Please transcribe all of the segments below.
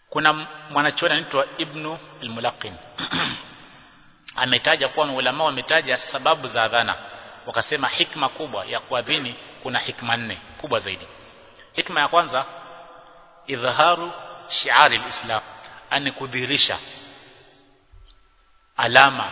kuna mwanachuoni anaitwa Ibnu al-Mulaqin ametaja kuwa ulama wametaja sababu za adhana wakasema hikma kubwa ya kuadhini kuna hikma nne kubwa zaidi hikma ya kwanza idhaharu shiari alislam ani kudhihirisha alama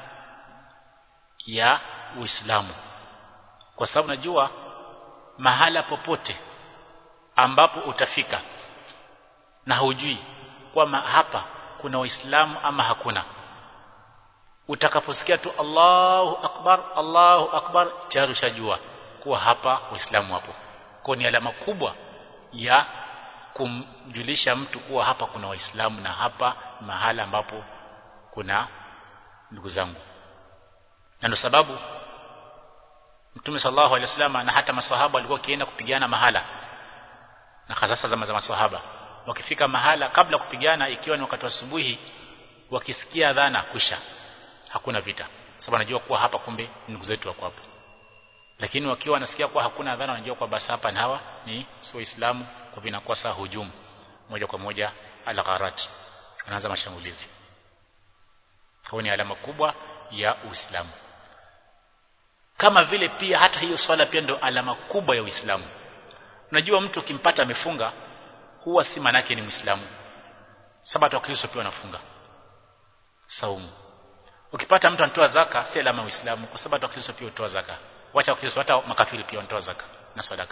ya Uislamu kwa sababu najua mahala popote ambapo utafika na hujui kwamba hapa kuna waislamu ama hakuna utakaposikia tu Allahu akbar Allahu akbar tayari ushajua kuwa hapa waislamu wapo kwa ni alama kubwa ya kumjulisha mtu kuwa hapa kuna waislamu na hapa mahala ambapo kuna ndugu zangu na ndio sababu Mtume sallallahu alaihi wasallam na hata maswahaba walikuwa kienda kupigana mahala na hasa zama za maswahaba wakifika mahala kabla kupigana ikiwa ni wakati wa asubuhi wakisikia adhana kwisha hakuna vita sababu anajua kuwa hapa kumbe ndugu zetu wako hapo lakini wakiwa wanasikia kuwa hakuna adhana wanajua kwa basi hapa ni hawa ni sio Uislamu kwa vinakuwa saa hujumu moja kwa moja al-gharat anaanza mashambulizi kwa ni alama kubwa ya Uislamu kama vile pia hata hiyo swala pia ndio alama kubwa ya Uislamu unajua mtu ukimpata amefunga huwa si manake ni Muislamu sabato Kristo pia wanafunga saumu ukipata mtu anatoa zaka si alama ya Uislamu kwa sababu Kristo pia hutoa zaka wacha Kristo hata makafiri pia wanatoa zaka na sadaka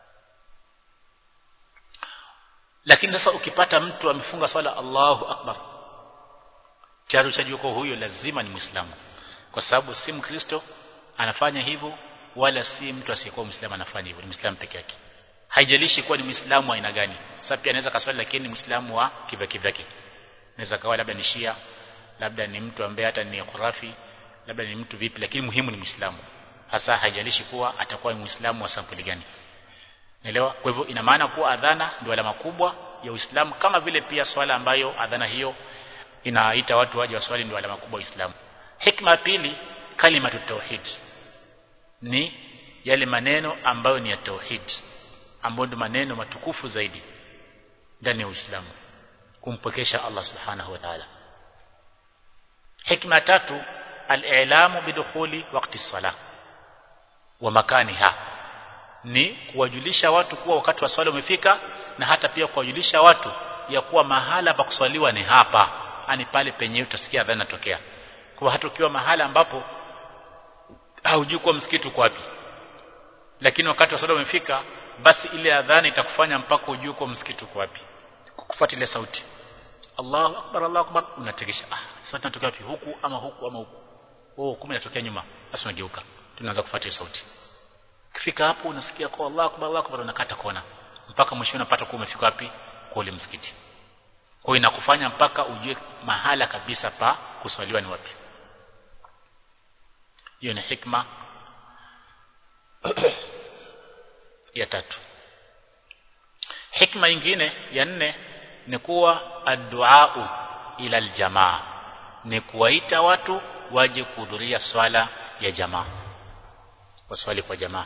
lakini sasa ukipata mtu amefunga swala Allahu Akbar tayari ushajua kwa huyo lazima ni Muislamu kwa sababu si Mkristo anafanya hivyo wala si mtu asiyekuwa Muislamu anafanya hivyo ni Muislamu peke yake haijalishi kuwa ni Muislamu aina gani sasa pia anaweza kaswali lakini ni Muislamu wa kivyake vyake anaweza kawa labda ni Shia labda ni mtu ambaye hata ni khurafi labda ni mtu vipi lakini muhimu ni Muislamu hasa haijalishi kuwa atakuwa Muislamu wa sampuli gani Naelewa? Kwa hivyo ina maana kuwa adhana ndio alama kubwa ya Uislamu kama vile pia swala ambayo adhana hiyo inaita watu waje waswali ndio alama kubwa ya Uislamu. Hikma pili kalimatu tauhid ni yale maneno ambayo ni ya tauhid ambayo ndio maneno matukufu zaidi ndani ya Uislamu kumpokesha Allah Subhanahu wa Ta'ala. Hikma tatu al-i'lamu bidukhuli waqti salah wa makaniha ni kuwajulisha watu kuwa wakati wa swala umefika na hata pia kuwajulisha watu ya kuwa mahala pa kuswaliwa ni hapa ani pale penye utasikia adhana inatokea kwa hata ukiwa mahala ambapo haujui kuwa msikiti uko wapi lakini wakati wa swala umefika basi ile adhana itakufanya mpaka ujue kuwa msikiti uko wapi kufuata ile sauti Allahu akbar Allahu akbar unategesha ah sauti inatokea wapi huku ama huku ama huku oh kumbe inatokea nyuma basi unageuka tunaanza kufuata hiyo sauti Kifika hapo unasikia kwa Allah akbar Allah akbar unakata kona mpaka mwisho unapata kuwa umefika wapi kwa ule msikiti. Kwa hiyo inakufanya mpaka ujue mahala kabisa pa kuswaliwa ni wapi. Hiyo ni hikma ya tatu. Hikma nyingine ya nne ni kuwa addu'a ila aljamaa ni kuwaita watu waje kuhudhuria swala ya jamaa waswali kwa jamaa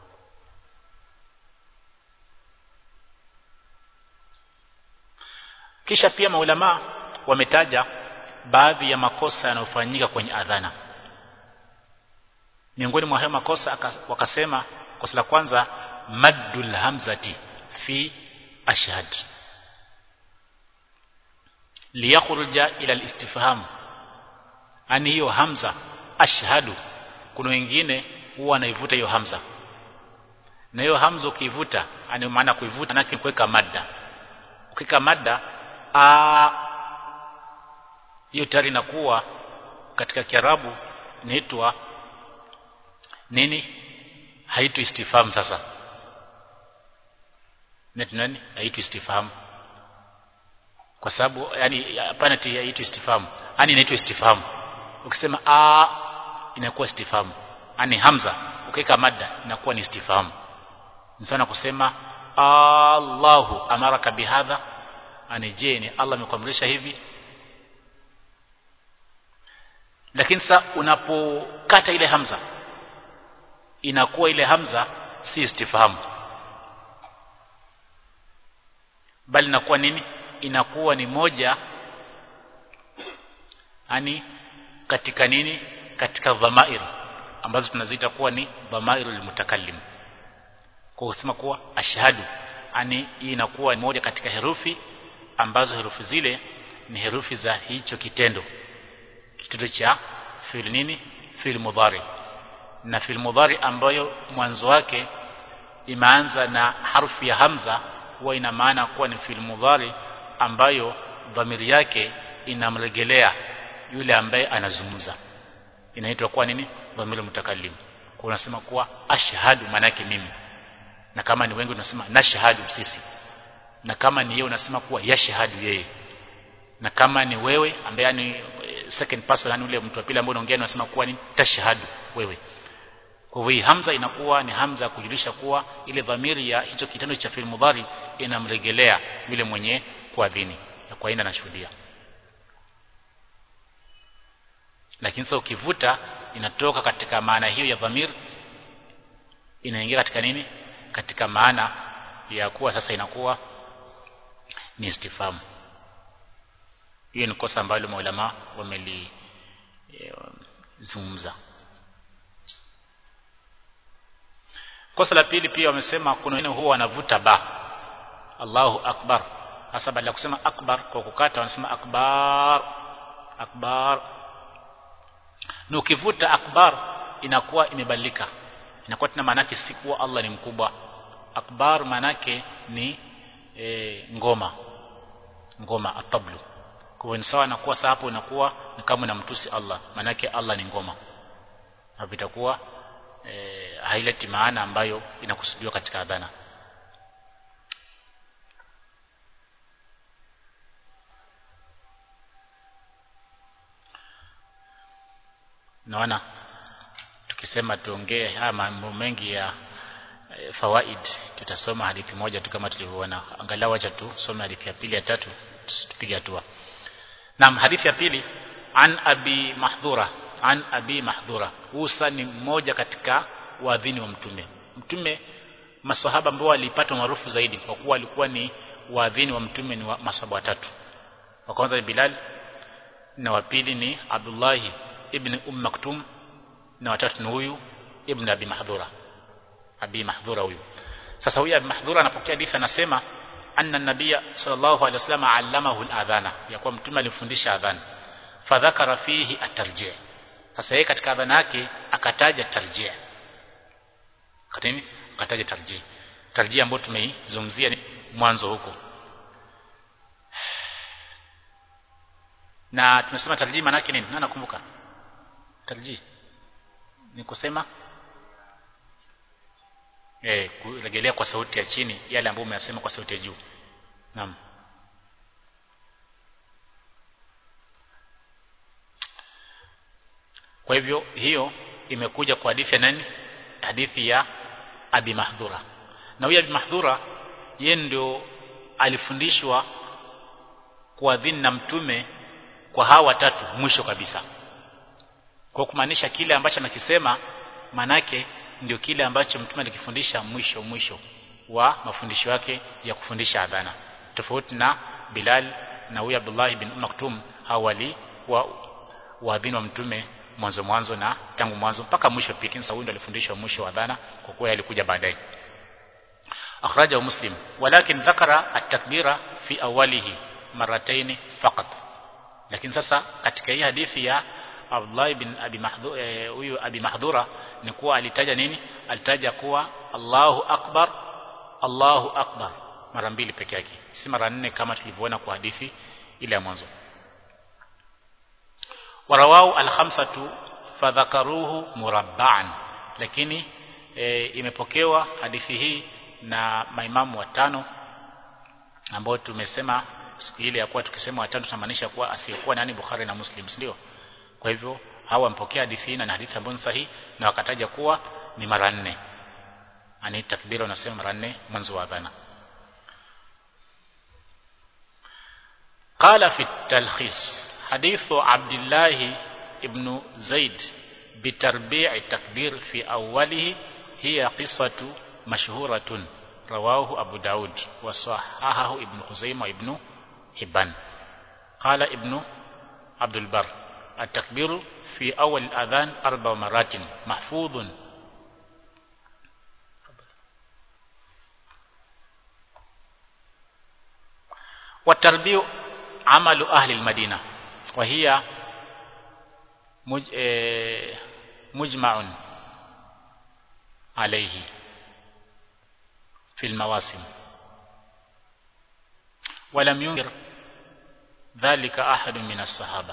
kisha pia maulama wametaja baadhi ya makosa yanayofanyika kwenye adhana miongoni mwa hayo makosa wakasema kosa la kwanza maddul hamzati fi ashhad liyakhruja ila alistifham ani hiyo hamza ashhadu kuna wengine huwa anaivuta hiyo hamza na hiyo hamza ukiivuta ani maana kuivuta na kuweka madda ukika madda a hiyo tayari inakuwa katika kiarabu inaitwa nini haitu istifham sasa net nani haitu istifham kwa sababu yani hapana ti haitu istifham yani inaitwa istifham ukisema a inakuwa istifham yani hamza ukiweka madda inakuwa ni istifham ni sana kusema Allahu amaraka bihadha ani je ni Allah amekuamrisha hivi lakini sasa unapokata ile hamza inakuwa ile hamza si istifham bali inakuwa nini inakuwa ni moja yani katika nini katika dhamair ambazo tunaziita kuwa ni dhamairul mutakallim kwa kusema kuwa ashhadu yani hii inakuwa ni moja katika herufi ambazo herufi zile ni herufi za hicho kitendo kitendo cha fi'l nini fi'l mudhari na fi'l mudhari ambayo mwanzo wake imeanza na harfu ya hamza huwa ina maana kuwa ni fi'l mudhari ambayo dhamiri yake inamregelea yule ambaye anazungumza inaitwa kuwa nini dhamiri mutakallim kwa unasema kuwa ashhadu maana yake mimi na kama ni wengi unasema nashhadu sisi na kama ni yeye unasema kuwa yashhadu yeye na kama ni wewe ambaye ni second person yani ule mtu wa pili ambaye unaongea unasema kuwa ni tashhadu wewe kwa hivyo hamza inakuwa ni hamza ya kujulisha kuwa ile dhamiri ya hicho kitendo cha fi'il mudhari inamregelea yule mwenye kuadhini ya kwa ina anashuhudia lakini sasa ukivuta inatoka katika maana hiyo ya dhamir inaingia katika nini katika maana ya kuwa sasa inakuwa ni istifamu hiyo ni kosa ambalo maulama wamelizungumza kosa la pili pia wamesema kuna wengine huwa wanavuta ba Allahu akbar hasa badala ya kusema akbar kwa kukata wanasema akbar akbar na ukivuta akbar inakuwa imebadilika inakuwa tena maana yake si kuwa Allah ni mkubwa akbar maana yake ni e, ngoma ngoma atablu kwa hiyo sawa na kuwa sasa hapo inakuwa ni kama namtusi Allah maana yake Allah ni ngoma hapo itakuwa e, haileti maana ambayo inakusudiwa katika adhana naona tukisema tuongee haya mambo mengi ya e, fawaid tutasoma hadithi moja tu kama tulivyoona angalau acha tusome hadithi ya pili ya tatu tupige hatua naam hadithi ya pili an abi mahdhura an abi mahdhura Usa ni mmoja katika waadhini wa mtume mtume maswahaba ambao walipata maarufu zaidi kwa kuwa walikuwa ni waadhini wa mtume ni wa masahaba watatu wa kwanza ni Bilal na wa pili ni Abdullah ibn Umm Maktum na watatu ni huyu ibn Abi Mahdhura Abi Mahdhura huyu sasa huyu Abi Mahdhura anapokea hadithi anasema anna nabiyya sallallahu alaihi wasallam allamahu al-adhana ya kuwa mtume alifundisha adhana fadhakara fihi at-tarjih sasa yeye katika adhana yake akataja tarjih katini akataja tarjih tarjih ambayo tumeizungumzia ni mwanzo huko na tumesema tarjih maana yake nini nani nakumbuka tarjih ni kusema eh kurejelea kwa sauti ya chini yale ambayo umeyasema kwa sauti ya juu naam kwa hivyo hiyo imekuja kwa hadithi ya nani hadithi ya Abi Mahdhura na huyu Abi Mahdhura yeye ndio alifundishwa kuadhini na mtume kwa hawa watatu mwisho kabisa kwa kumaanisha kile ambacho anakisema manake ndio kile ambacho mtume alikifundisha mwisho mwisho wa mafundisho yake ya kufundisha adhana tofauti na Bilal na huyu Abdullah bin Maktum hawali wa waadhini wa mtume mwanzo mwanzo na tangu mwanzo mpaka mwisho pia kinsa huyu alifundishwa mwisho wa adhana kwa kuwa alikuja baadaye akhrajahu muslim walakin dhakara at-takbira fi awalihi marataini faqat lakini sasa katika hii hadithi ya Abdullah bin Abi Mahdhura huyu eh, Abi Mahdhura ni kuwa alitaja nini alitaja kuwa Allahu akbar Allahu akbar mara mbili peke yake si mara nne kama tulivyoona kwa hadithi ile ya mwanzo warawau al-khamsatu fadhakaruhu murabba'an lakini e, imepokewa hadithi hii na maimamu watano ambao tumesema siku ile ya kuwa tukisema watano tunamaanisha kuwa asiyekuwa nani Bukhari na Muslim ndio kwa hivyo hawa wampokea hadithi hii na hadithi ambayo ni sahihi na wakataja kuwa ni mara nne ani takbira unasema mara nne mwanzo wa adhana قال في التلخيص حديث عبد الله ابن زيد بتربيع التكبير في أوله هي قصة مشهورة رواه أبو داود وصححه ابن خزيمة ابن Hibban قال ابن عبد البر التكبير في أول الأذان أربع مرات محفوظ والتربيع عمل أهل المدينة وهي مجمع عليه في المواسم ولم ينكر ذلك أحد من الصحابة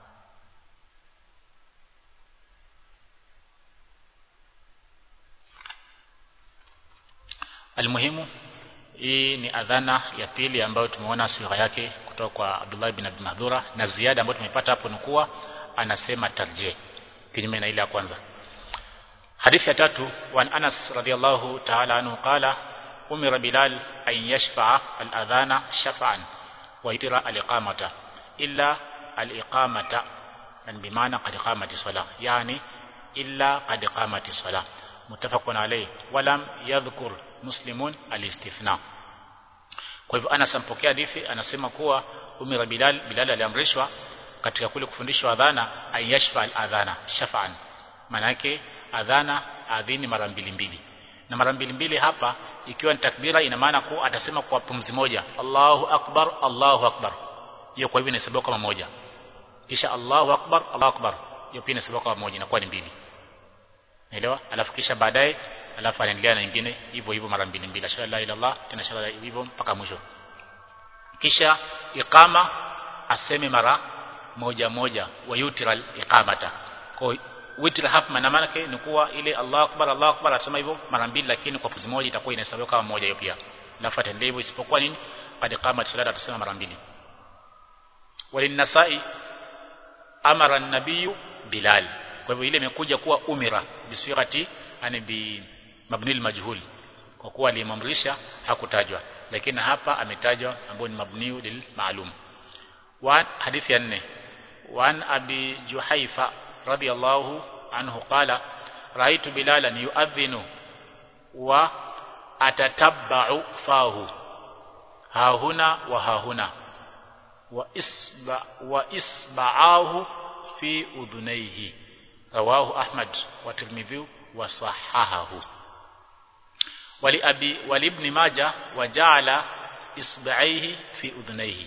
Almuhimu hii ni adhana ya pili ambayo tumeona sigha yake kutoka kwa Abdullah bin Abi Mahdhura na ziada ambayo tumepata hapo ni kuwa anasema tarjih kinyume na ile ya kwanza. Hadithi ya tatu wa Anas radhiyallahu ta'ala anhu qala umira Bilal an yashfa'a al-adhana shaf'an wa yutira al-iqamata illa al-iqamata yani bimaana qad qamati salah yani illa qad qamati salah mutafaqun alayhi walam yadhkur muslimun alistithna kwa hivyo Anas ampokea hadithi anasema kuwa umira Bilal Bilal aliamrishwa katika kule kufundishwa adhana ayashfa al-adhana shafa'an maana yake adhana adhini mara mbili mbili na mara mbili mbili hapa ikiwa ni takbira ina maana kuwa atasema kwa pumzi moja Allahu akbar Allahu akbar hiyo kwa hivyo inahesabiwa kama moja kisha Allahu akbar Allahu akbar hiyo pia inahesabiwa kama moja inakuwa ni mbili Naelewa? Alafu kisha baadaye alafu anaendelea na nyingine hivyo hivyo mara mbili mbili. Ashhadu la ilaha illallah tena ashhadu hivyo mpaka mwisho. Kisha iqama aseme mara moja moja wa yutiral iqamata. Kwa witr hapa maana yake ni kuwa ile Allahu akbar Allahu akbar atasema hivyo mara mbili lakini kwa puzi moja itakuwa inahesabiwa kama moja hiyo pia. Alafu ataendelea hivyo isipokuwa nini? Baada iqama salat atasema mara mbili. Walinasai amara an-nabiyyu Bilal kwa hivyo ile imekuja kuwa umira bisirati yani bi mabnil majhul kwa kuwa alimamrisha hakutajwa lakini hapa ametajwa ambao ni mabniu lil maalum wa hadithi ya nne wa abi juhaifa radiyallahu anhu qala raaitu bilalan yuadhinu wa atatabba'u fahu hahuna wa hahuna wa isba wa isba'ahu fi udhunayhi رواه أحمد والترمذي وصححه ولأبي ولابن ماجه وجعل إصبعيه في أذنيه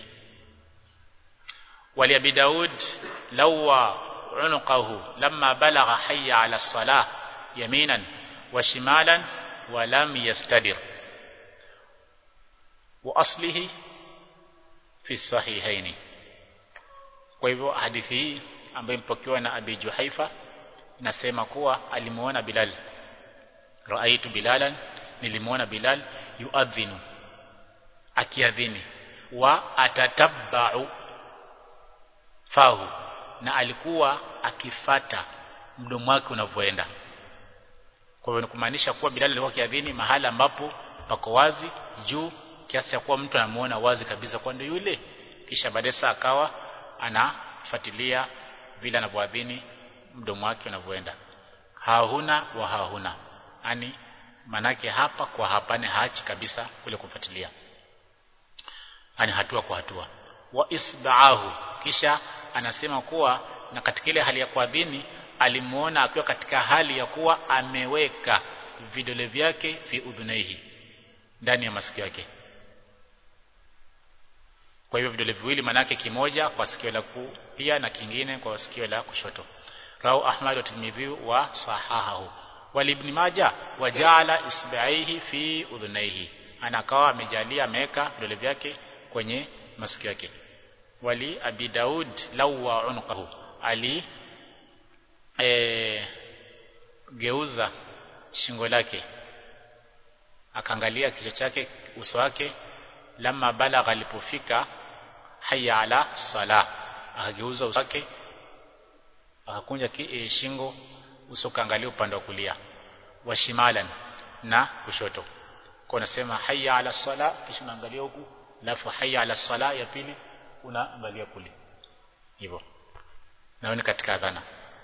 ولأبي داود لوى عنقه لما بلغ حي على الصلاة يمينا وشمالا ولم يستدر وأصله في الصحيحين kwa hivyo hadithi hii ambayo mpokewa na Abi Juhaifa nasema kuwa alimuona Bilal raaitu bilalan nilimuona Bilal yuadhinu akiadhini wa atatabba'u fahu na alikuwa akifata mdomo wake unavyoenda kwa hivyo ni kumaanisha kuwa Bilal alikuwa akiadhini mahala ambapo pako wazi juu kiasi cha kuwa mtu anamuona wazi kabisa kwa ndio yule kisha baadaye akawa anafuatilia vile anavyoadhini mdomo wake unavyoenda hahuna wa hahuna yani manake hapa kwa hapane haachi kabisa kule kufuatilia yani hatua kwa hatua wa isba'ahu kisha anasema kuwa na katika ile hali ya kuadhini alimuona akiwa katika hali ya kuwa ameweka vidole vyake fi udhunaihi ndani ya masikio yake kwa hivyo vidole viwili manake kimoja kwa sikio la kulia na kingine kwa sikio la kushoto rawu ahmad wa tirmidhi wa sahahahu wal ibn majah wajala isbaihi fi udhunaihi anakawa amejalia ameweka vidole vyake kwenye masikio yake wali abi daud lawa unqahu ali e, geuza shingo lake akaangalia kichwa chake uso wake lama balagha alipofika hayya ala sala akageuza uso wake akakunja e, shingo uso kaangalia upande wa kulia wa shimalan na kushoto kwa unasema hayya ala sala kisha unaangalia huku alafu hayya ala sala ya pili unaangalia kule hivyo na ni katika adhana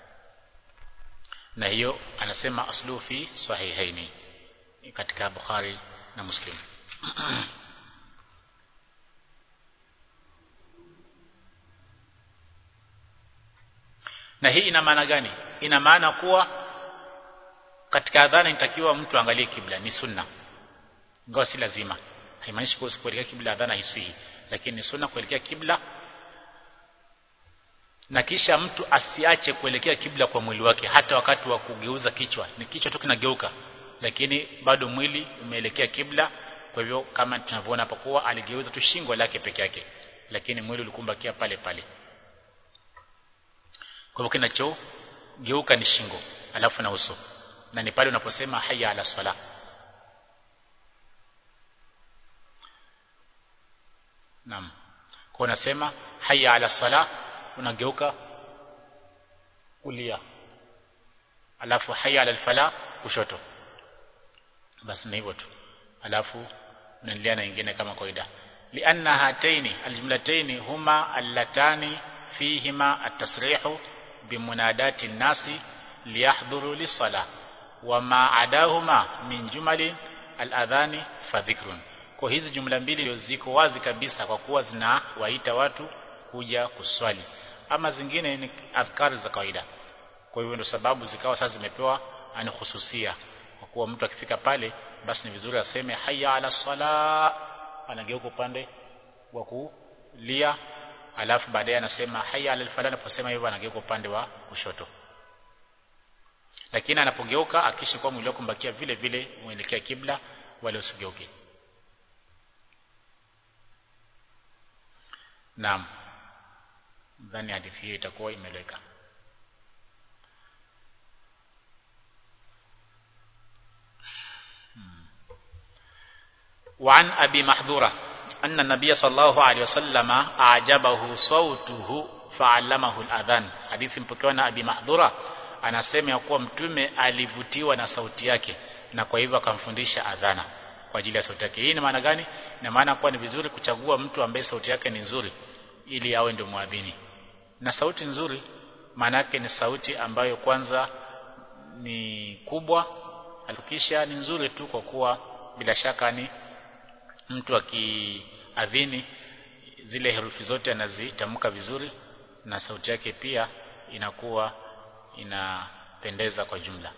na hiyo anasema aslu fi sahihaini katika Bukhari na Muslim na hii ina maana gani ina maana kuwa katika adhana inatakiwa mtu angalie kibla ni sunna ingawa si lazima haimaanishi kuwa kuelekea kibla adhana hiswihi lakini ni sunna kuelekea kibla na kisha mtu asiache kuelekea kibla kwa mwili wake hata wakati wa kugeuza kichwa ni kichwa tu kinageuka lakini bado mwili umeelekea kibla kwa hivyo kama tunavyoona hapa kuwa aligeuza tu shingo lake peke yake lakini mwili ulikumbakia pale pale kwa hivyo kinachogeuka ni shingo alafu na uso na ni pale unaposema hayya ala sala Naam. Kwa unasema hayya ala sala unageuka kulia. Alafu hayya ala fala kushoto. Basi ni hivyo tu. Alafu unaendelea na nyingine kama kawaida. Lianna hataini aljumlataini huma allatani fihima at-tasrihu bimunadati nasi liyahdhuru lis-salah wama adahuma min jumali al-adhani fadhikrun kwa hizi jumla mbili ndio ziko wazi kabisa kwa kuwa zinawaita watu kuja kuswali ama zingine ni adhkari za kawaida kwa hivyo ndio sababu zikawa sasa zimepewa ani hususia kwa kuwa mtu akifika pale basi ni vizuri aseme hayya ala sala anageuka upande wa kulia alafu baadaye anasema hayya ala falah anaposema hivyo anageuka upande wa kushoto lakini anapogeuka akishi kwa mwili wake mbakia vile vile uelekea kibla wala usigeuke Naam. Ndani hadithi hiyo itakuwa imeleka. وعن أبي محذورة أن النبي صلى الله عليه وسلم أعجبه صوته فعلمه الأذان حديث mpokewa na Abi Mahdhura anasema ya kuwa mtume alivutiwa na sauti yake na kwa hivyo akamfundisha adhana kwa ajili ya sauti yake. Hii ni maana gani? Ina maana kuwa ni vizuri kuchagua mtu ambaye sauti yake ni nzuri ili awe ndio muadhini. Na sauti nzuri maana yake ni sauti ambayo kwanza ni kubwa, alukisha ni nzuri tu kwa kuwa bila shaka ni mtu akiadhini zile herufi zote anazitamka vizuri na sauti yake pia inakuwa inapendeza kwa jumla.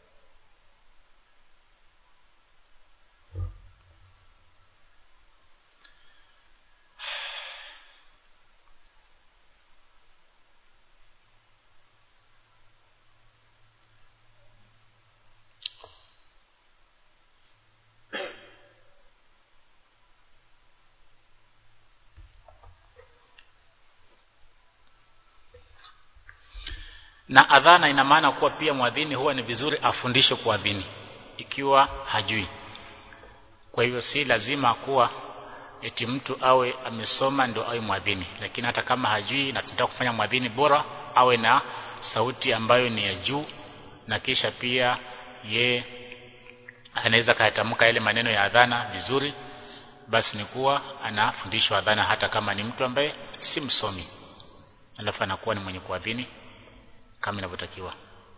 na adhana ina maana kuwa pia mwadhini huwa ni vizuri afundishe kuadhini ikiwa hajui kwa hivyo si lazima kuwa eti mtu awe amesoma ndo awe mwadhini lakini hata kama hajui na tunataka kufanya mwadhini bora awe na sauti ambayo ni ya juu na kisha pia ye anaweza kayatamka yale maneno ya adhana vizuri basi ni kuwa anafundishwa adhana hata kama ni mtu ambaye si msomi alafu anakuwa ni mwenye kuadhini kama inavyotakiwa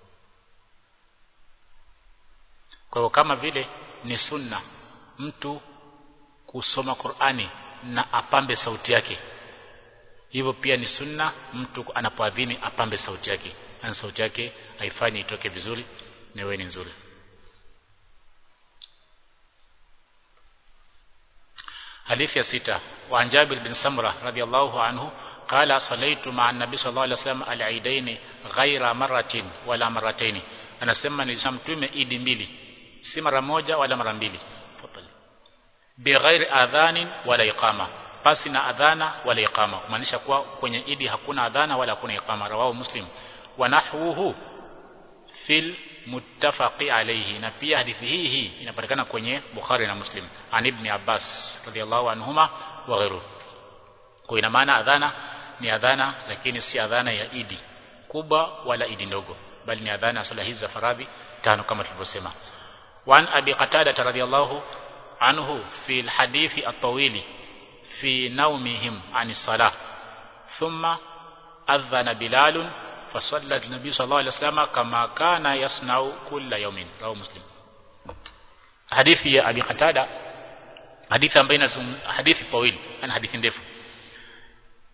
kwa hiyo kama vile ni sunna mtu kusoma Qur'ani na apambe sauti yake hivyo pia ni sunna mtu anapoadhini apambe sauti yake na sauti yake haifanye itoke vizuri na iwe ni nzuri حديث يا ستة وعن جابر بن سمرة رضي الله عنه قال صليت مع النبي صلى الله عليه وسلم العيدين غير مرة ولا مرتين anasema nilishamtume idi mbili si mara moja wala mara mbili bighairi adhanin wala iqama pasi na adhana wala iqama kumaanisha kuwa kwenye idi hakuna adhana wala hakuna iqama rawahu muslim wa nahwuhu fil muttafaqi alayhi na pia hadithi hii hii inapatikana kwenye Bukhari na Muslim an ibn Abbas radiyallahu anhuma wa ghairu kwa ina maana adhana ni adhana lakini si adhana ya idi kubwa wala idi ndogo bali ni adhana sala hizi za faradhi tano kama tulivyosema وعن أبي قتادة رضي الله عنه في الحديث الطويل في نومهم عن الصلاة ثم أذن بلال فصلى النبي صلى الله عليه وسلم كما كان يصنع كل يوم رواه مسلم حديث يا أبي قتادة حديث بين hadithi طويل ana hadithi ndefu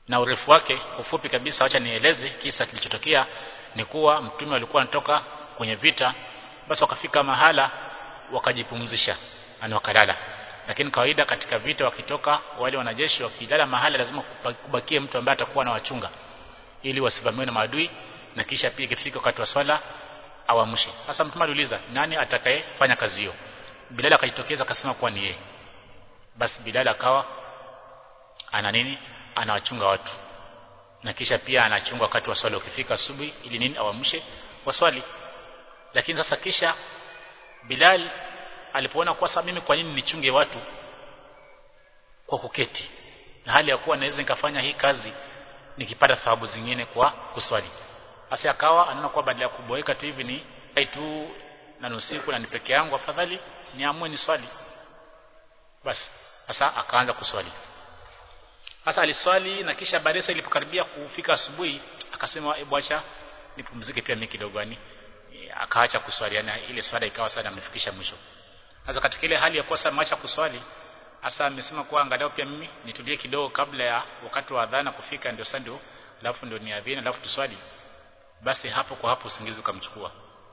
na urefu wake ufupi kabisa acha nieleze kisa kilichotokea ni kuwa mtume walikuwa anatoka kwenye vita basi wakafika mahala wakajipumzisha yani wakalala lakini kawaida katika vita wakitoka wale wanajeshi wakilala mahala lazima kubakie mtu ambaye atakuwa na wachunga ili wasivamiwe na maadui na kisha pia ikifika wakati wa swala awamshe sasa mtume aliuliza nani atakayefanya kazi hiyo Bilal akajitokeza akasema kuwa ni yeye basi Bilal akawa ana nini anawachunga watu na kisha pia anachunga wakati wa swala ukifika asubuhi ili nini awamshe waswali lakini sasa kisha Bilal alipoona kwa sababu mimi kwa nini nichunge watu kwa kuketi na hali ya kuwa naweza nikafanya hii kazi nikipata thawabu zingine kwa kuswali sasa akawa anaona kwa badala ya kuboeka tu hivi ni tu na nusiku na ni peke yangu afadhali niamue ni swali basi sasa akaanza kuswali sasa aliswali na kisha baadaye ilipokaribia kufika asubuhi akasema hebu acha nipumzike pia mimi kidogo yani akaacha kuswali yani ile swala ikawa sana amefikisha mwisho sasa katika ile hali ya kuwa sasa acha kuswali hasa amesema kuwa angalau pia mimi nitulie kidogo kabla ya wakati wa adhana kufika ndio sasa ndio alafu ndio niadhini alafu tuswali basi hapo kwa hapo usingizi ukamchukua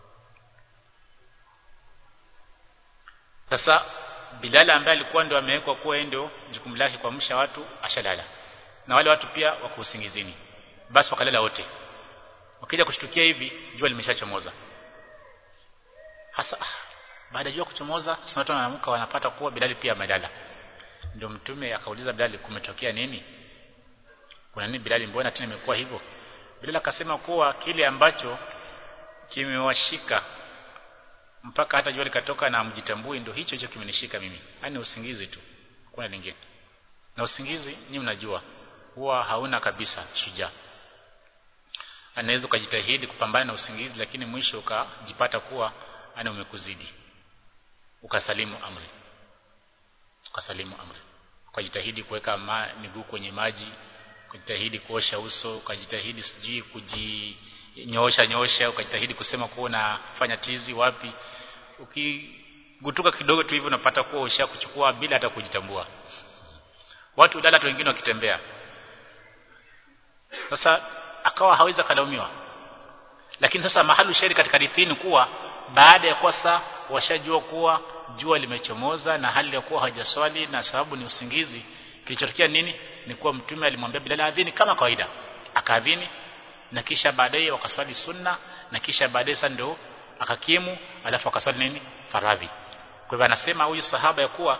sasa Bilal ambaye alikuwa ndio amewekwa kuwa ndio jukumu lake kuamsha watu ashalala na wale watu pia wako usingizini basi wakalala wote wakija kushtukia hivi jua limeshachomoza hasa baada ya jua kuchomoza sasa watu wanaamka wanapata kuwa Bilal pia amelala ndio mtume akauliza Bilal kumetokea nini kuna nini Bilal mbona tena imekuwa hivyo Bilal akasema kuwa kile ambacho kimewashika mpaka hata jua likatoka na mjitambui ndio hicho hicho kimenishika mimi yani usingizi tu kuna lingine na usingizi nyinyi mnajua huwa hauna kabisa shujaa anaweza ukajitahidi kupambana na usingizi lakini mwisho ukajipata kuwa ana umekuzidi ukasalimu amri ukasalimu amri ukajitahidi kuweka miguu kwenye maji ukajitahidi kuosha uso ukajitahidi sijui kujinyoosha nyosha ukajitahidi kusema kuwa unafanya tizi wapi ukigutuka kidogo tu hivyo unapata kuwa usha kuchukua bila hata kujitambua watu dada tu wengine wakitembea sasa akawa hawezi kalaumiwa lakini sasa mahali shairi katika hadithi kuwa baada ya kwasa washajua kuwa jua limechomoza na hali ya kuwa hawajaswali na sababu ni usingizi kilichotokea nini ni kuwa mtume alimwambia Bilal adhini kama kawaida akaadhini na kisha baadaye wakaswali sunna na kisha baadaye sasa ndio akakimu alafu akaswali nini faradhi kwa hivyo anasema huyu sahaba ya kuwa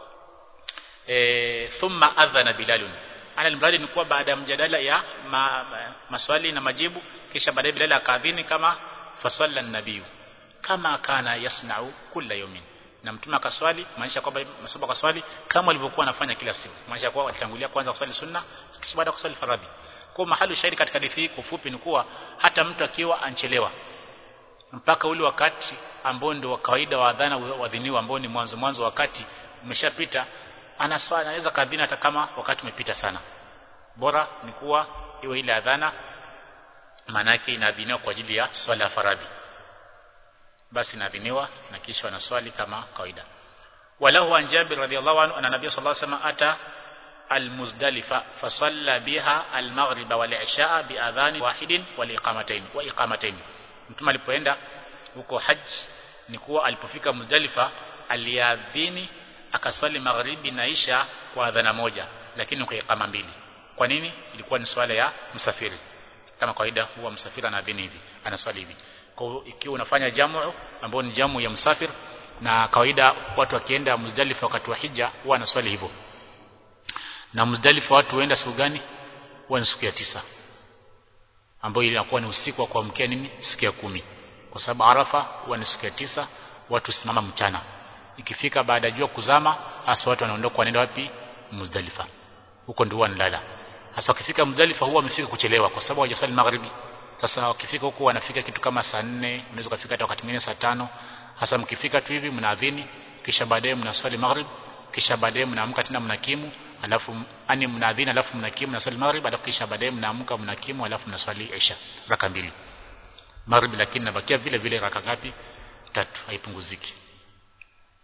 e, thumma adhana bilalun ana alimradi ni kuwa baada ya mjadala ya ma, ma, maswali na majibu kisha baadaye Bilal akaadhini kama fasalla nabiyu kama kana yasna'u kila yawmin na mtume akaswali maanisha kwamba masaba akaswali kama alivyokuwa anafanya kila siku maanisha kwa alitangulia kwanza kuswali sunna kisha baada kuswali faradhi kwa mahali shahidi katika hadithi hii kufupi ni kuwa hata mtu akiwa anchelewa mpaka ule wakati ambao ndio wa kawaida wa adhana wadhiniwa ambao ni mwanzo mwanzo wakati umeshapita anaswali anaweza kadhina hata kama wakati umepita sana bora ni kuwa iwe ile adhana maana yake inaadhiniwa kwa ajili ya swala ya faradhi basi inaadhiniwa na kisha wanaswali kama kawaida walahu an Jabir radhiyallahu anhu anna nabiy sallallahu alayhi wasallam ata المزدلفة فصلى بها المغرب والعشاء بأذان واحد والإقامتين وإقامتين mtume alipoenda huko haji ni kuwa alipofika Muzdalifa aliadhini akaswali magharibi na isha kwa adhana moja lakini kwa ikama mbili kwa nini ilikuwa ni swala ya msafiri kama kawaida huwa msafiri anaadhini hivi anaswali hivi kwa ikiwa unafanya jamu ambao ni jamu ya msafir na kawaida watu wakienda Muzdalifa wakati wa hija huwa anaswali hivyo na Muzdalifa watu huenda siku gani huwa ni siku ya tisa ambayo inakuwa ni usiku wa kuamkia nini siku ya kumi kwa sababu Arafa huwa ni siku ya tisa watu simama mchana ikifika baada ya jua kuzama hasa watu wanaondoka wanaenda wapi Muzdalifa huko ndio wanalala hasa wakifika Muzdalifa huwa wamefika kuchelewa kwa sababu hawajasali magharibi sasa wakifika huko wanafika kitu kama saa nne unaweza kufika hata wakati mwingine saa tano hasa mkifika tu hivi mnaadhini kisha baadaye mnaswali maghrib kisha baadaye mnaamka tena mnakimu alafu ani mnaadhini alafu mnakimu mnaswali maghrib alafu kisha baadaye mnaamka mnakimu alafu mnaswali isha raka mbili maghrib lakini nabakia vile vile raka ngapi tatu haipunguziki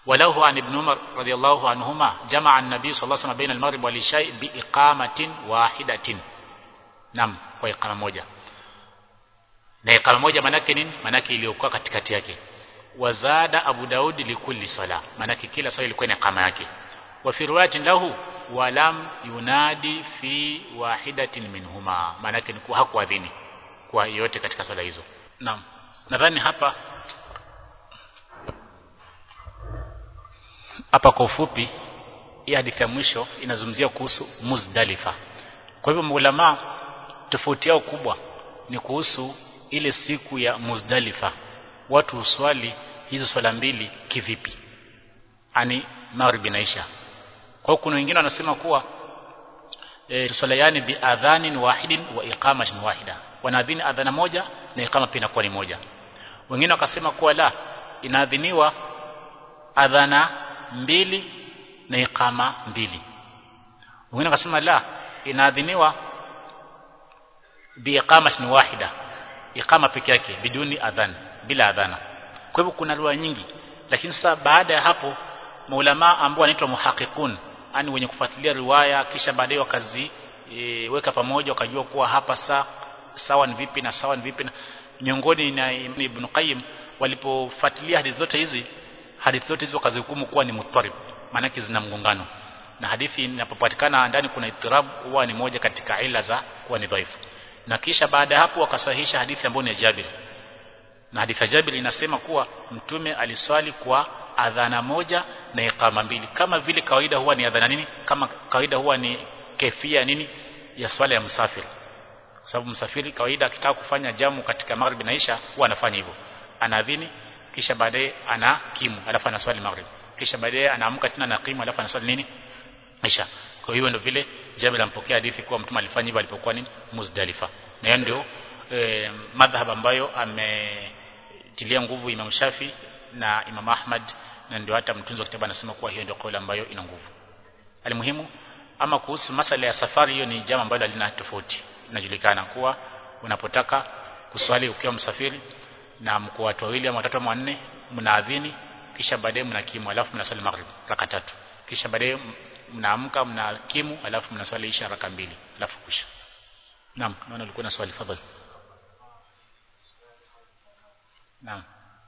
وله عن ابن عمر رضي الله عنهما جمع النبي صلى الله عليه وسلم بين المغرب والعشاء بإقامة واحدة نعم kwa ikama moja na ikama moja manake nini manake iliyokuwa katikati yake wazada Abu Daudi likulli sala manake kila swala ilikuwa ina ikama yake wa fi riwayatin lahu walam yunadi fi wahidatin minhuma manake ni hakuadhini kwa yote katika swala hizo naam nadhani hapa hapa kwa ufupi hii hadithi ya mwisho inazungumzia kuhusu Muzdalifa kwa hivyo maulama tofauti yao kubwa ni kuhusu ile siku ya Muzdalifa watu uswali hizo swala mbili kivipi ani maghribi na isha kwa hiyo kuna wengine wanasema kuwa e, swala yani bi adhanin wahidin wa iqamatin wahida wanaadhini adhana moja na iqama pia inakuwa ni moja wengine wakasema kuwa la inaadhiniwa adhana mbili na iqama mbili wengine wakasema la inaadhiniwa bi iqamatin wahida iqama peke yake biduni adhan bila adhana kwa hivyo kuna lugha nyingi lakini sasa baada ya hapo maulama ambao wanaitwa muhaqiqun yani wenye kufuatilia riwaya kisha baadaye wakazi e, weka pamoja wakajua kuwa hapa saa sawa ni vipi na sawa ni vipi na miongoni na Ibn Qayyim walipofuatilia hadithi zote hizi hadithi zote hizi wakazihukumu kuwa ni muttarib maana zina mgongano na hadithi inapopatikana ndani kuna itirab huwa ni moja katika ila za kuwa ni dhaifu na kisha baada ya hapo wakasahihisha hadithi ambayo ni ya Jabir na hadithi ya Jabir inasema kuwa mtume aliswali kwa adhana moja na iqama mbili kama vile kawaida huwa ni adhana nini kama kawaida huwa ni kefia nini ya swala ya msafiri kwa sababu msafiri kawaida akitaka kufanya jamu katika magharibi na isha huwa anafanya hivyo anaadhini kisha baadaye ana kimu alafu anaswali maghrib kisha baadaye anaamka tena na kimu alafu anaswali nini isha kwa hiyo ndio vile Jabir ampokea hadithi kuwa mtume alifanya hivyo alipokuwa nini Muzdalifa na hiyo ndio e, madhhab ambayo ametilia nguvu Imam Shafi na Imam Ahmad na ndio hata mtunzi wa kitabu anasema kuwa hiyo ndio kauli ambayo ina nguvu alimuhimu ama kuhusu masala ya safari hiyo ni jambo ambalo halina tofauti inajulikana kuwa unapotaka kuswali ukiwa msafiri na mko watu wawili ama watatu ama wanne mnaadhini kisha baadaye mnakimu alafu mnaswali maghrib raka tatu kisha baadaye mnaamka mnakimu alafu mnaswali isha raka mbili alafu kusha naam naona ulikuwa na swali fadhali naam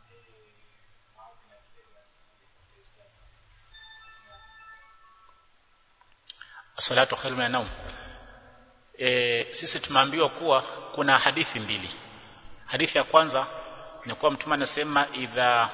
salatu khairu min naum e, sisi tumeambiwa kuwa kuna hadithi mbili hadithi ya kwanza ni kuwa mtume anasema idha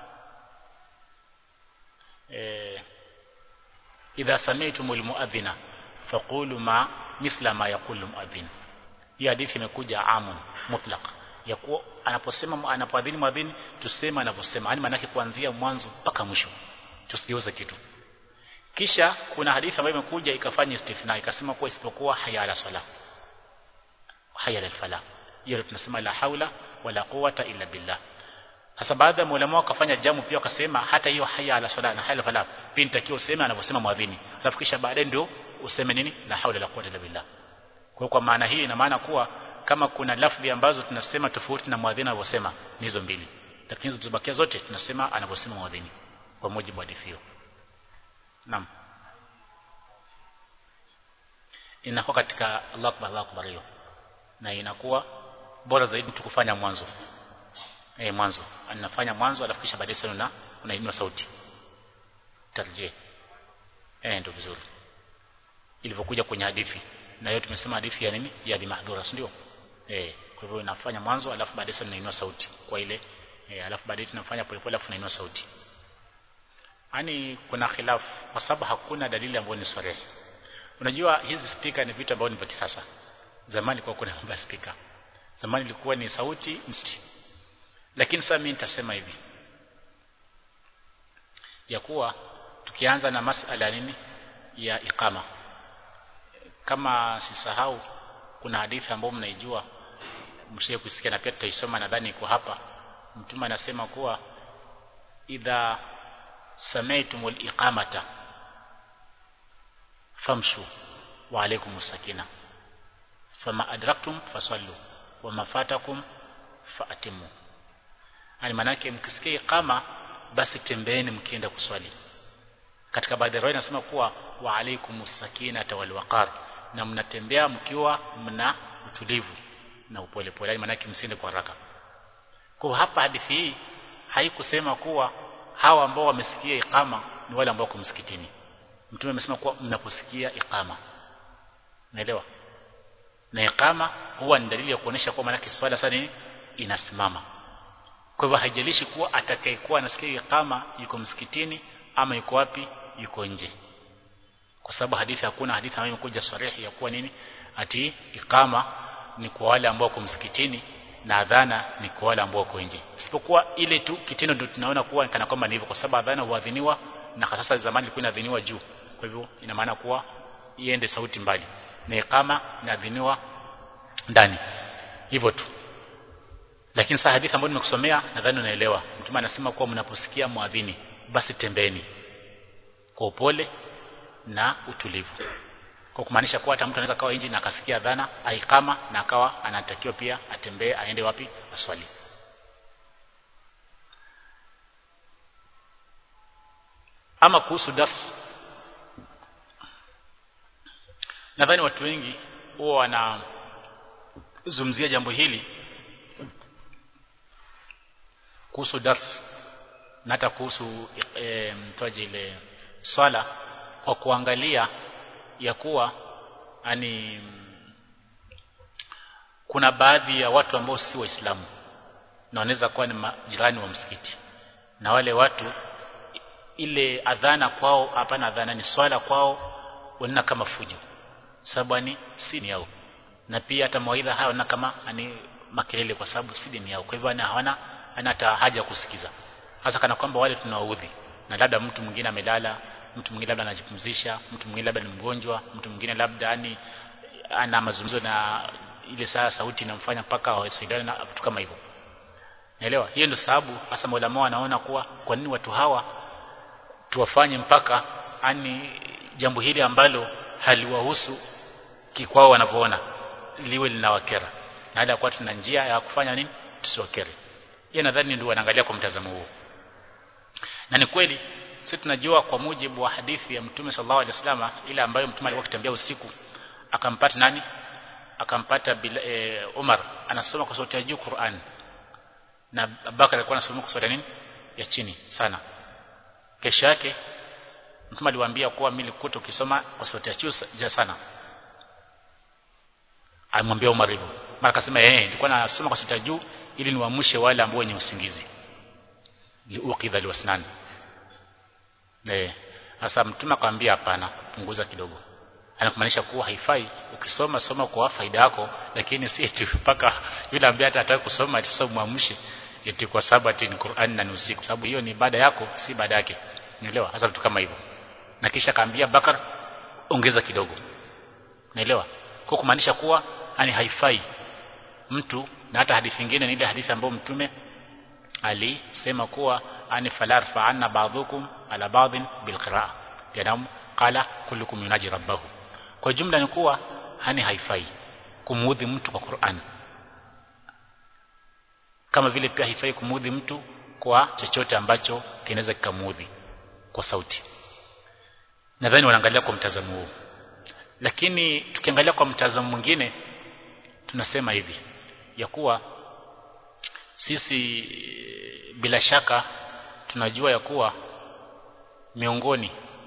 e, idha sami'tumul muadhina faqulu ma mithla ma yaqulu muadhin hii hadithi imekuja amun mutlaq ya kuwa anaposema anapoadhini muadhini tuseme anavyosema yani maana kuanzia mwanzo mpaka mwisho tusigeuze kitu kisha kuna hadithi ambayo imekuja ikafanya istithna ikasema kuwa isipokuwa haya ala sala haya ala fala hiyo tunasema la haula wala quwata illa billah sasa baadhi ya maulama wakafanya jamu pia wakasema hata hiyo haya ala sala na haya ala fala pia nitakiwa useme anavyosema mwadhini alafu kisha baadaye ndio useme nini la haula la quwata illa billah kwa kwa maana hii ina maana kuwa kama kuna lafdhi ambazo tunasema tofauti na mwadhini anavyosema ni hizo mbili lakini hizo tubakia zote tunasema anavyosema mwadhini kwa mujibu wa hadithi hiyo Naam. Inakuwa katika Allah akbar Allah akbar hiyo. Na inakuwa bora zaidi tukufanya mwanzo. Eh mwanzo. Anafanya mwanzo alafu kisha baadaye sana unainua sauti. Tarjih. Eh ndio vizuri. Ilivyokuja kwenye hadithi. Na hiyo tumesema hadithi ya nini? Ya Abi Mahdura, ndio? Eh kwa hivyo inafanya mwanzo alafu baadaye sana unainua sauti kwa ile eh alafu baadaye tunafanya polepole alafu unainua sauti yani kuna khilaf kwa sababu hakuna dalili ambayo ni sahihi unajua hizi speaker ni vitu ambavyo ni vya kisasa zamani kwa kuna mambo speaker zamani ilikuwa ni sauti msti lakini sasa mimi nitasema hivi ya kuwa tukianza na masala nini ya iqama kama sisahau kuna hadithi ambayo mnaijua mshie kusikia na pia tutaisoma nadhani iko hapa mtume anasema kuwa idha سمعتم الإقامة فامشوا وعليكم السكينة فما أدركتم فصلوا وما فاتكم فأتموا yani manake mkisikia iqama basi tembeeni mkienda kuswali katika baadhi ya riwaya inasema kuwa wa alaikumus sakinata wal waqar na mnatembea mkiwa mna utulivu na upole pole maana yake msiende kwa haraka kwa hapa hadithi hii haikusema kuwa hawa ambao wamesikia ikama ni wale ambao wako msikitini mtume amesema kuwa mnaposikia ikama naelewa na ikama huwa ni dalili ya kuonesha kuwa maana swala sasa nini inasimama kwa hivyo haijalishi kuwa atakayekuwa anasikia ikama yuko msikitini ama yuko wapi yuko nje kwa sababu hadithi hakuna hadithi ambayo imekuja sarihi ya kuwa nini ati ikama ni kwa wale ambao wako msikitini na adhana ni kwa wale ambao wako nje isipokuwa ile tu kitendo ndio tunaona kuwa kana kwamba ni hivyo kwa sababu adhana huadhiniwa na sasa zamani ilikuwa inadhiniwa juu kwa hivyo ina maana kuwa iende sauti mbali na ikama inadhiniwa ndani hivyo tu lakini sasa hadithi ambayo nimekusomea nadhani unaelewa mtume anasema kuwa mnaposikia muadhini basi tembeni kwa upole na utulivu kwa kumaanisha kuwa hata mtu anaweza kawa nje na akasikia dhana aikama na akawa anatakiwa pia atembee aende wapi aswali ama kuhusu darsa nadhani watu wengi huwa wanazungumzia jambo hili kuhusu dars na hata kuhusu e, mtoaje ile swala kwa kuangalia ya kuwa yani kuna baadhi ya watu ambao si waislamu na wanaweza kuwa ni majirani wa msikiti na wale watu ile adhana kwao hapana adhana ni swala kwao wanaona kama fujo sababu ni si ni yao na pia hata mawaidha hayo na kama ani makelele kwa sababu si dini yao kwa hivyo ana hawana ana hata haja kusikiza hasa kana kwamba wale tunawaudhi na labda mtu mwingine amelala mtu mwingine labda anajipumzisha mtu mwingine labda ni mgonjwa mtu mwingine labda ani ana mazungumzo na ile saa sauti inamfanya mpaka wasaidiane na vitu kama hivyo naelewa hiyo ndio sababu hasa maulama wanaona kuwa kwa nini watu hawa tuwafanye mpaka ani jambo hili ambalo haliwahusu kikwao wanavyoona liwe linawakera na hali kwa tuna njia ya kufanya nini tusiwakere yeye nadhani ndio wanaangalia kwa mtazamo huo na ni kweli sisi tunajua kwa mujibu wa hadithi ya mtume sallallahu alaihi wasallam ile ambayo mtume alikuwa akitembea usiku akampata nani akampata e, Umar anasoma kwa sauti ya juu Qur'an na Abubakar alikuwa anasoma kwa sauti nini ya chini sana kesho yake mtume aliwaambia kuwa mimi nilikuta ukisoma kwa sauti ya juu sana alimwambia Umar hivyo mara akasema eh nilikuwa nasoma kwa sauti ya juu ili niwaamshe wale ambao wenye usingizi liuqidha liwasnan eh sasa mtume akamwambia hapana punguza kidogo anakumaanisha kuwa haifai ukisoma soma kwa faida yako lakini si eti mpaka yule ambaye atataka kusoma atasoma muamshe eti kwa sababu ati ni Qur'an na ni usiku sababu hiyo ni ibada yako si ibada yake unaelewa hasa vitu kama hivyo na kisha kaambia Bakar ongeza kidogo unaelewa kwa kumaanisha kuwa yani haifai mtu na hata hadithi nyingine ni ile hadithi ambayo mtume alisema kuwa ani falar fa'anna ba'dukum ala ba'din bil qira'a yanam qala kullukum yunaji rabbahu kwa jumla ni kuwa hani haifai kumuudhi mtu kwa Qur'an kama vile pia haifai kumuudhi mtu kwa chochote ambacho kinaweza kikamuudhi kwa sauti nadhani wanaangalia kwa mtazamo huu lakini tukiangalia kwa mtazamo mwingine tunasema hivi ya kuwa sisi bila shaka tunajua ya kuwa miongoni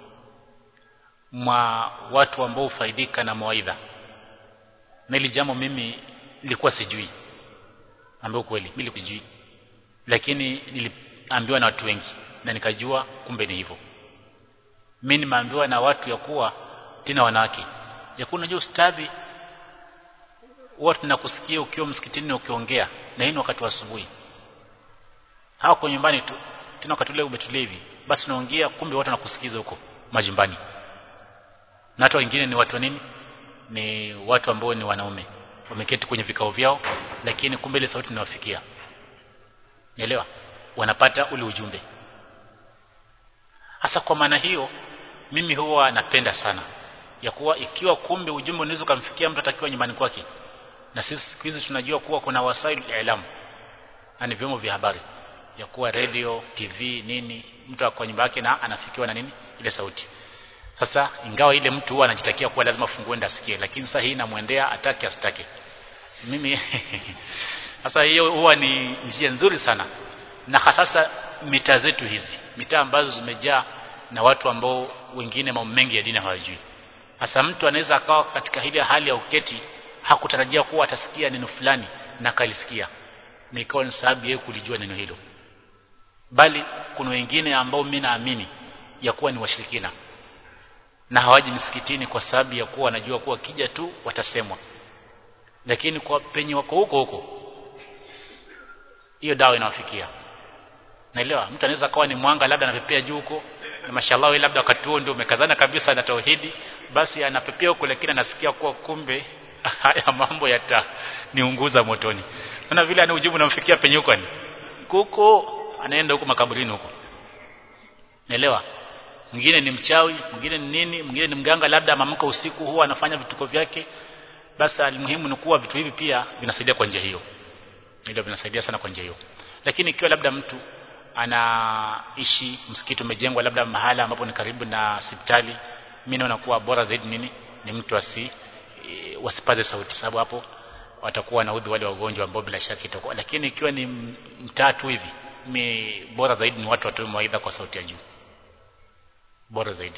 mwa watu ambao hufaidika na mawaidha na ili jambo mimi nilikuwa sijui ambao kweli mimi sijui lakini niliambiwa na watu wengi na nikajua kumbe ni hivyo mimi nimeambiwa na watu ya kuwa tena wanawake ya kuwa unajua ustadhi huwa tunakusikia ukiwa msikitini na ukiongea na hii wakati wa asubuhi hawako nyumbani tu tena wakati ule umetulia hivi basi unaongea kumbe watu wanakusikiza huko majumbani na hata wengine ni watu nini ni watu ambao ni wanaume wameketi kwenye vikao vyao lakini kumbe ile sauti inawafikia elewa wanapata ule ujumbe hasa kwa maana hiyo mimi huwa napenda sana ya kuwa ikiwa kumbe ujumbe unaweza kumfikia mtu atakiwa nyumbani kwake na sisi siku hizi tunajua kuwa kuna wasail ilam yani vyombo vya habari ya kuwa radio TV nini mtu kwa nyumba yake na anafikiwa na nini ile sauti sasa ingawa ile mtu huwa anajitakia kuwa lazima fungue ndio asikie lakini sasa hii inamwendea atake asitake mimi sasa hiyo huwa ni njia nzuri sana na hasa mitaa zetu hizi mitaa ambazo zimejaa na watu ambao wengine mambo mengi ya dini hawajui sasa mtu anaweza akawa katika ile hali ya uketi hakutarajia kuwa atasikia neno fulani na akalisikia na ikawa ni sababu yeye kulijua neno hilo bali kuna wengine ambao mimi naamini ya kuwa ni washirikina na hawaji msikitini kwa sababu ya kuwa wanajua kuwa kija tu watasemwa lakini kwa penye wako huko huko hiyo dawa inawafikia naelewa mtu anaweza kawa ni mwanga labda anapepea juu huko na mashallah wewe labda wakati huo ndio umekazana kabisa na tauhidi basi anapepea huko lakini anasikia kuwa kumbe haya mambo yata niunguza motoni na vile ana ujibu namfikia penye huko ni kuko anaenda huko makaburini huko naelewa mwingine ni mchawi mwingine ni nini mwingine ni mganga labda amamka usiku huwa anafanya vituko vyake basi almuhimu ni kuwa vitu hivi pia vinasaidia kwa njia hiyo ndio vinasaidia sana kwa njia hiyo lakini ikiwa labda mtu anaishi msikiti umejengwa labda mahala ambapo ni karibu na hospitali mimi naona kuwa bora zaidi nini ni mtu asi e, wasipaze sauti sababu hapo watakuwa wanaudhi wale wagonjwa ambao bila shaka itakuwa lakini ikiwa ni mtatu hivi mi bora zaidi ni watu watoe mawaidha kwa sauti ya juu bora zaidi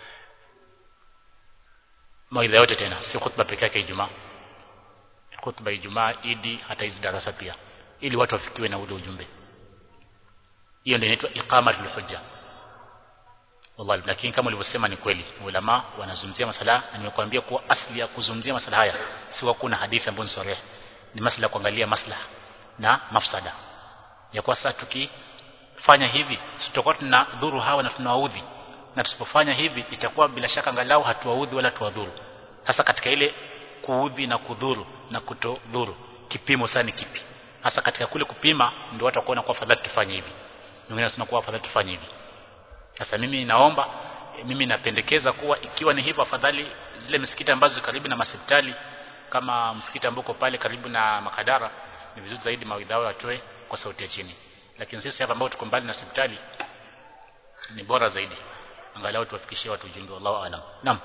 mawaidha yote tena si khutba pekee yake Ijumaa khutba Ijumaa Idi hata hizi darasa pia ili watu wafikiwe na ule ujumbe hiyo ndio inaitwa iqamatul hujja wallahi lakini kama ulivyosema ni kweli ulama wanazungumzia masala na nimekuambia kuwa asli ya kuzungumzia masala haya si kwa kuna hadithi ambayo ni sahih ni masala kuangalia maslaha na mafsada ya kwa sasa tukifanya hivi tutakuwa tuna dhuru hawa na tunawaudhi na tusipofanya hivi itakuwa bila shaka angalau hatuwaudhi wala tuwadhuru hasa katika ile kuudhi na kudhuru na kutodhuru kipimo sana kipi hasa katika kule kupima ndio watu watakuona kwa fadhali tufanye hivi wengine wanasema kuwa afadhali tufanye hivi sasa mimi naomba mimi napendekeza kuwa ikiwa ni hivyo afadhali zile misikiti ambazo karibu na hospitali kama msikiti ambao pale karibu na Makadara ni vizuri zaidi mawaidha yao atoe kwa sauti ya chini lakini sisi hapa ambao tuko mbali na hospitali ni bora zaidi angalau tuwafikishie watu ujumbe wallahu aalam naam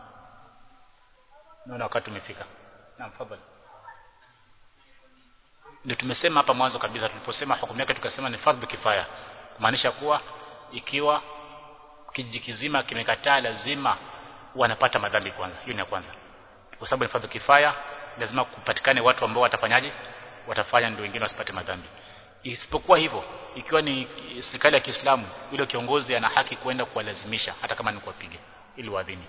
naona wakati umefika naam fadhali ndio tumesema hapa mwanzo kabisa tuliposema hukumu yake tukasema ni fardhu kifaya kumaanisha kuwa ikiwa kijiji kizima kimekataa lazima wanapata madhambi kwanza hiyo ni ya kwanza kwa sababu ni fardhu kifaya lazima kupatikane watu ambao watafanyaje watafanya ndio wengine wasipate madhambi isipokuwa hivyo ikiwa ni serikali ya Kiislamu yule kiongozi ana haki kwenda kuwalazimisha hata kama ni kuwapiga ili waadhini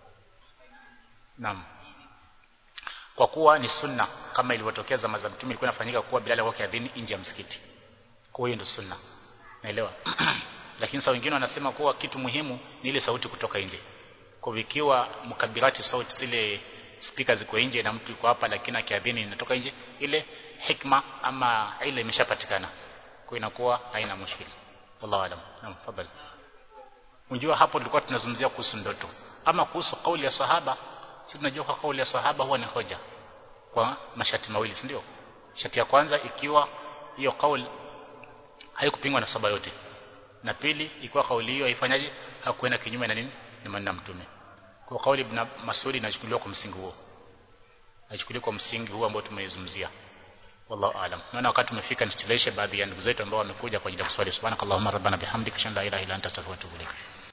naam kwa kuwa ni sunna kama ilivyotokea zama za mtume ilikuwa inafanyika kuwa Bilal wake adhini nje ya msikiti kwa hiyo ndio sunna naelewa lakini sasa wengine wanasema kuwa kitu muhimu ni ile sauti kutoka nje kwa ikiwa mkabirati sauti zile spika ziko nje na mtu yuko hapa lakini akiadhini inatoka nje ile hikma ama ile imeshapatikana kwa inakuwa haina mushkili wallahu alam naam fadhali unajua hapo tulikuwa tunazungumzia kuhusu ndoto ama kuhusu kauli ya sahaba si tunajua kwa kauli ya sahaba huwa ni hoja kwa mashati mawili si ndio shati ya kwanza ikiwa hiyo kauli haikupingwa na sahaba yote na pili ikiwa kauli hiyo haifanyaje hakuenda kinyume na nini ni maneno mtume kwa kauli ibn Mas'ud inachukuliwa kwa msingi huo inachukuliwa kwa msingi huo ambao tumeizungumzia wallahu aalam naona wakati umefika nistileshe baadhi ya ndugu zetu ambao wamekuja kwa ajili ya kuswali subhanakallahumma rabbana bihamdika shalla ilaha illa anta astaghfiruka wa atubu ilaik